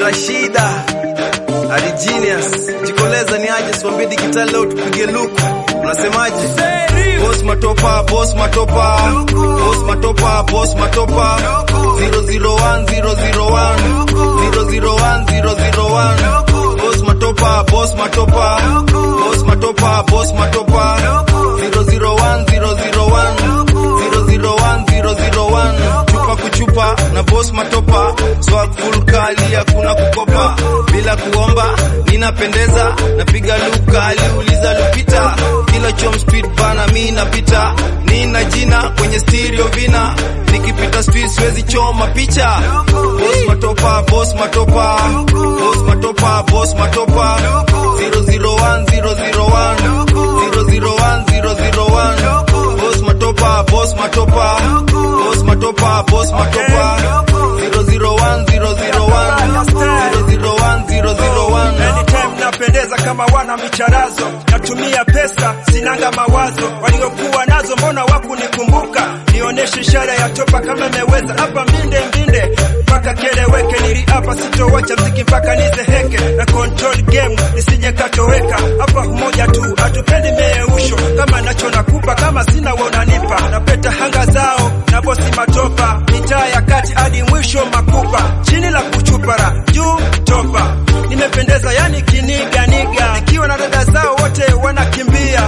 Rashida Ali Genius Jikoleza ni aje siwambie digitali leo tupige luku unasemaje Boss matopa boss matopa boss matopa boss matopa 001 001 001 001 boss matopa boss matopa boss matopa boss matopa 001 001 001 001 chupa kuchupa na boss matopa swag full kali hakuna kukopa bila kuomba ninapendeza napiga luka aliuliza lupita kila chom speed bana mi napita nina jina kwenye stereo vina nikipita street siwezi choma picha boss matopa boss matopa boss matopa boss matopa 001 001 001 001 boss matopa boss matopa boss matopa boss matopa 001 001 001 001 Anytime napendeza kama wana micharazo, natumia pesa sinanga mawazo, waliokuwa nazo mbona wakunikumbuka? Nionyeshe ishara ya topa kama imeweza hapa mbinde mbinde mpaka keleweke, niliapa sitowacha mziki mpaka nizeheke na control game nisije katoweka. Hapa umoja tu, hatupendi meusho, kama nacho nakupa, kama sina wewe unanipa. Napeta hanga zao na bosi matopa, mitaa ya kati hadi mwisho makupa, chini la kuchupara, juu topa nimependeza yani kiniga niga, nikiwa na dada zao wote wanakimbia.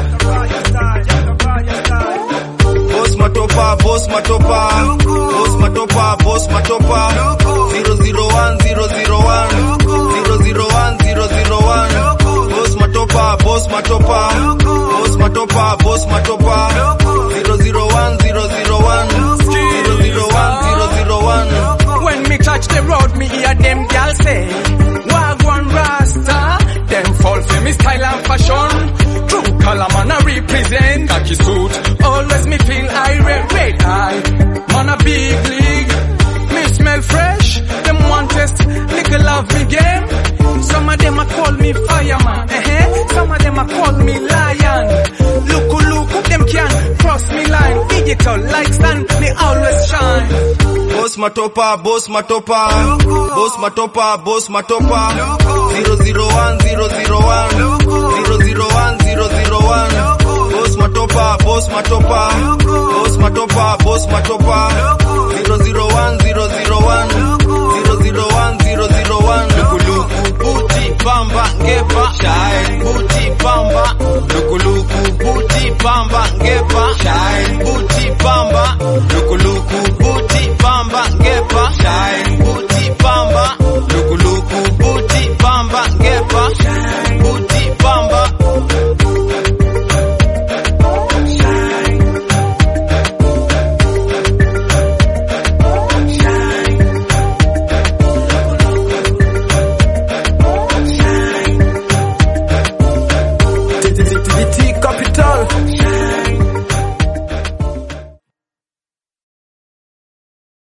Boss matopa, boss matopa, boss matopa, boss matopa. 001, 001, 001, 001. Boss matopa, boss matopa, boss matopa, boss matopa. 001, 001, 001, 001. When me touch the road, me hear them gal say, Wagwan Rasta. Them fall for me style and fashion. True color man I represent. Khaki suit, always me feel irate, red eye. Man a big league. Me smell fresh. Them want test, nigga love me game. Some of them a call me fireman. Eh Some of them a call me lion. Look look, them can cross me line. Digital like sun, me always shine. Boss matopa, boss matopa, boss matopa, boss matopa. 001, 001, 001, 001. Boss matopa, boss matopa, boss matopa, boss matopa. 001, 001.